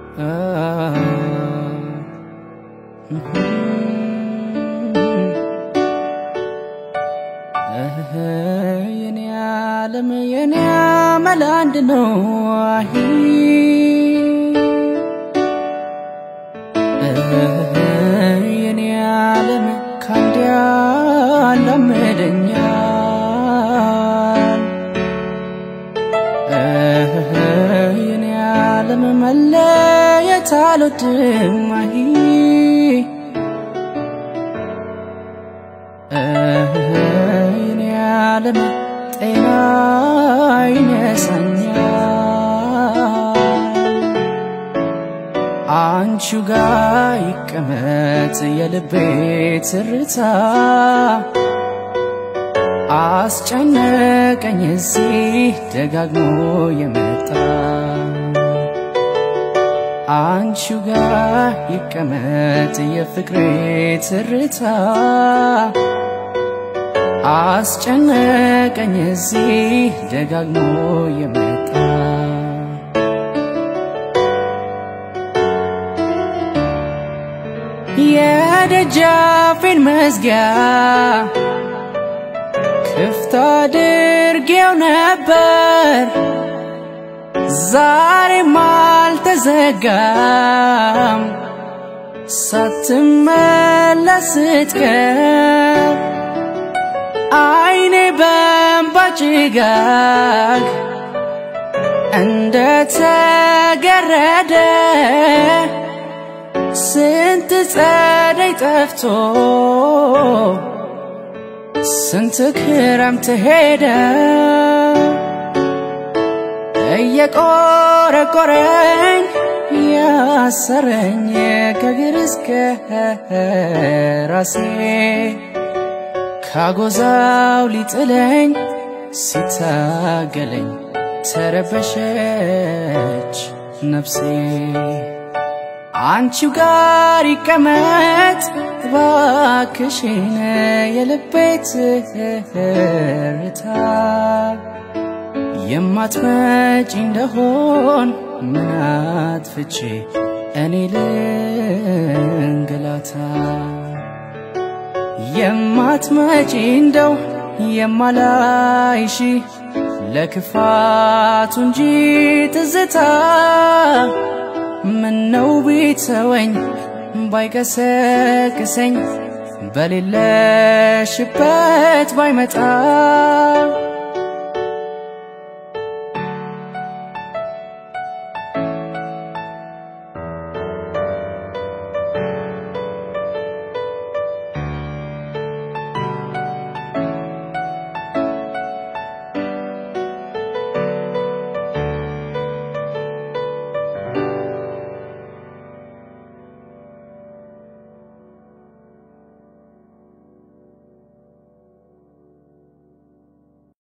የኔ ዓለም የኔ አመል አንድ ነው አሂ የኔ ዓለም ካንድ ያላምደኛል የኔ ዓለም መለየት አልወድም አሂ የኔ ዓለም ጤና ይነሳኛል አንቺው ጋር ይቀመጥ የልቤ ትርታ አስጨነቀኝ እዚህ ደጋግሞ የመጣ አንቺው ጋር ይቀመጥ የፍቅሬ ትርታ አስጨነቀኝ እዚህ ደጋግሞ የመጣ የደጃፌን መዝጊያ ክፍት አድርጌው ነበር ዛሬም አልተዘጋም ሳትመለስ ስትቀር አይኔ በእንባ ጭጋግ እንደ ተገረደ ስንት ጸደይ ጠፍቶ ስንት ክረምት ሄደ እየቆረቆረኝ ያሰረኝ ከግር እስከ ራሴ ካጎዛው ሊጥለኝ ሲታገለኝ ተረበሸች ነፍሴ አንቺው ጋር ይቀመጥ እባክሽን የልቤ ትርታ የማትመጪ እንደሆን ምን አጥፍቼ እኔ ልንገላታ የማትመጪ እንደው የማላይሽ ለክፋቱ እንጂ ትዝታ ምነው ቢተወኝ ባይቀሰቅሰኝ በሌለሽበት ባይመጣ